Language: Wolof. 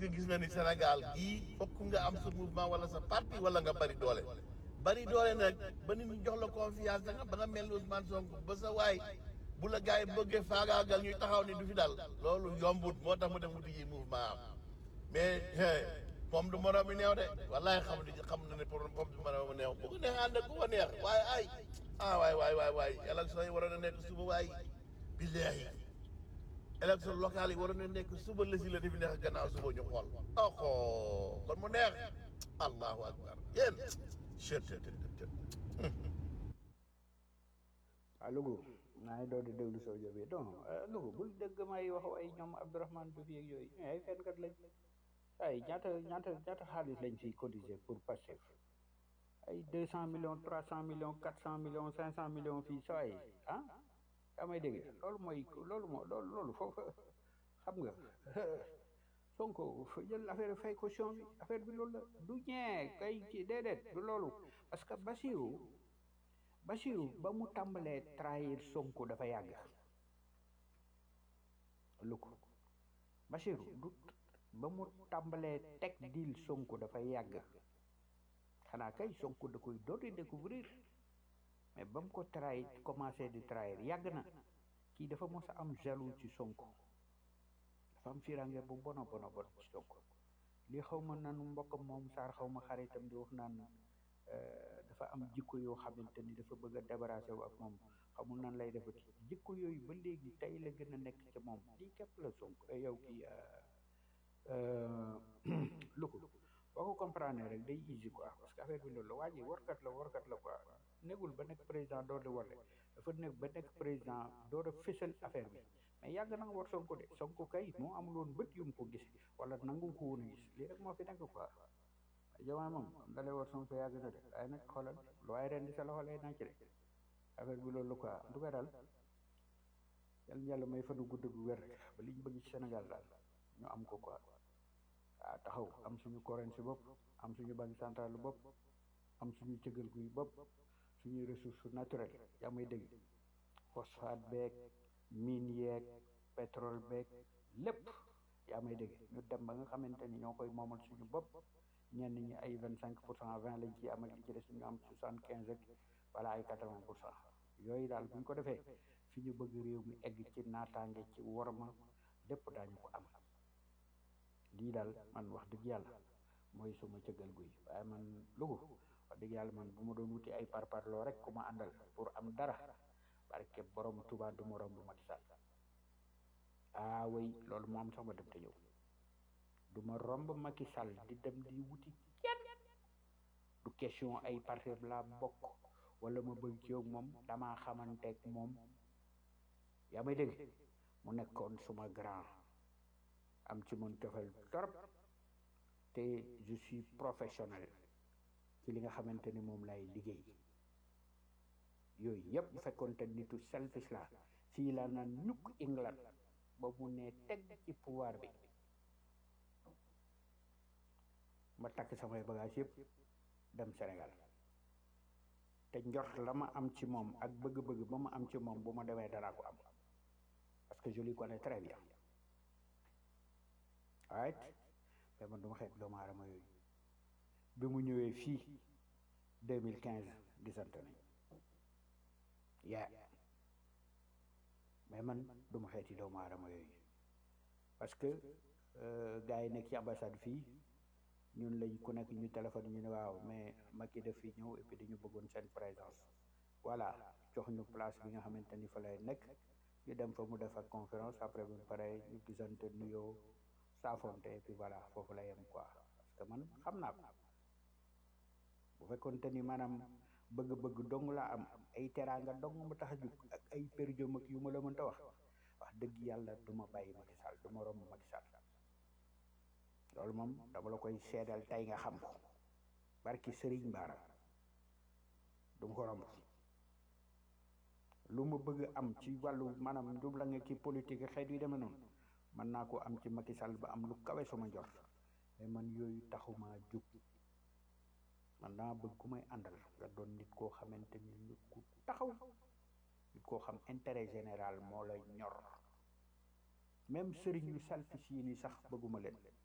que gis na ni Sénégal gii fokk nga am sa mouvement wala sa parti wala nga bari doole bari doole nag ba nit ñi jox la confiance da nga ba nga mel ni Ousmane Sonko ba sa waay bu la gars yi bëggee faagaagal ñuy taxaw ni du fi dal loolu yombut moo tax mu dem wuti ji mouvement am mais moom du moroom mi neew de wallahi xam di xam na ne pour moom du moroom mi neew bu ko neex ànd ak ku ko neex waaye ay ah waay waay waay waay élection yi waroon a nekk suba waay billahi élection locale yi waroon na nekk suba législative yi nekk gannaaw suba ñu xool oxo kon mu neex allahu akbar yéen chet ah Louga maa ngi doon di déglu soo jobee donc Louga bul dégg may wax ay ñoom Abdourahmane Diouf yeeg yooyu mais ay fenkat lañ ay ñaata ñaata ñaata xaalis lañ fiy cotiser pour Pastef ay deux cent millions trois cent millions quatre cent millions cinq cent millions fii sa ay ah yaa may dégg loolu mooy loolu moo loolu loolu foofu xam nga Sonko jël affaire fay caution bi affaire bi loolu la du ñee kay ci déedéet du loolu parce que Bassirou Bassirou ba mu tàmbalee trahir Sonko dafa yàgg lu ko Bassirou du ba mu tàmbalee teg diil Sonko dafa yàgg xanaa kay Sonko da koy dooti découvrir mais ba mu ko trahir commencé di trahir yàgg na kii dafa mos a am jaloux ci Sonko dafa am firange bu bona bona bon ci Sonko li xaw ma nanu mbokkam moom saar xaw ma xaritam di wax naan dafa am jikko yoo xamante ni dafa bëgg a débarrassé wu ak moom xamul nan lay defati jikko yooyu ba léegi tey la gën a nekk ci moom lii képp la Sonko yow kii lu ko boo ko comprendre rek day easy quoi parce que affaire bi loolu la waa ji warkat la warkat la quoi nekkul ba nekk président door di warle dafa nekk ba nekk président door a fësal affaire bi mais yàgg na nga war Sonko de Sonko kay moo amul woon bët yu mu ko gis wala nangu ko woon a gis lii rek moo fi nekk quoi jamaa moom dalee war Sonko yàgg na de waaye nag xoolal lu waaye ren di sa loxo lay nàcc de affaire bi loolu la quoi en tout cas daal yàlla yàlla may fanu gudd gu wér ba liñ bëgg ci Sénégal daal ñu am ko quoi waaw taxaw am suñu currency bopp am suñu banque centrale bopp am suñu cëgal guy bopp suñuy ressource naturelle yaa may dégg phosphate beeg mine yeeg pétrole beeg lépp yaa may dégg ñu dem ba nga xamante ni ñoo koy moomal suñu bopp ñenn ñi ay vingt cinq pour cent vingt lañ ci am ak li ci des ñu am soixante quinze ak wala ay quatre vingt pour cent yooyu daal bu ñu ko defee fi ñu bëgg réew mi egg ci naataange ci worma lépp daañu ko am lii daal man wax dëgg yàlla mooy suma cëggal guy waaye man lugu wax dëgg yàlla man bu ma doon wuti ay parparloo rek ku ma àndal pour am dara barke borom Tuubaa du ma romb Macky Sall ah way loolu moo am sax ma dem te ñëw du ma romb Macky Sall di dem di wuti kenn du question ay parti la bokk wala ma bëgg ci yow moom damaa xamanteeg moom yaa may dégg mu nekkoon suma grand am ci man cofeel torop te je suis professionnel ci li nga xamante ni moom lay liggéey yooyu yëpp bu fekkoon te nitu selfish la fii laa naan ñukk England ba mu ne teg ci pouvoir bi ma takk samay bagage yëpp dem Sénégal te njort la ma am ci moom ak bëgg-bëgg ba ma am ci moom bu ma demee danaa ko am parce que je le connais très bien right mais man du ma xeet doomu aadama yooyu bi mu ñëwee fii deux mille quinze gisante nañ yaa mais man du ma xeeti doomu aadama yooyu parce que gars yi nekk ci ambassade fii ñun lañ ku nekk ñu téléphone ñu ne waaw mais Macky def fi ñëw et puis dañu bëggoon seen présence voilà jox ñu place bi nga xamante ni fa lay nekk ñu dem fa mu def ak conférence après bu pare ñu gisante nuyoo saafonte et puis voilà foofu la yem quoi parce que man xam naa ko bu fekkoonte ni maanaam bëgg-bëgg dong laa am ay teraanga dong ma tax a jug ak ay perjom ak yu ma la mënta wax wax dëgg yàlla du ma bàyyi Macky Sall du ma romb Macky Sall loolu moom dama la koy seedal tey nga xam ko barki Serigne Bara du ma ko romb lu ma bëgg am ci wàllu maanaam njubla nga ci politique xeet yu demee noonu mën naa ko am ci Macky Sall ba am lu kawe sama njort mais man yooyu taxuma jug man dama bëgg ku may àndal nga doon nit koo xamante ni nit ku taxaw nit koo xam intérêt général moo la ñor même sëriñ yu salfis yi ni sax bëgguma leen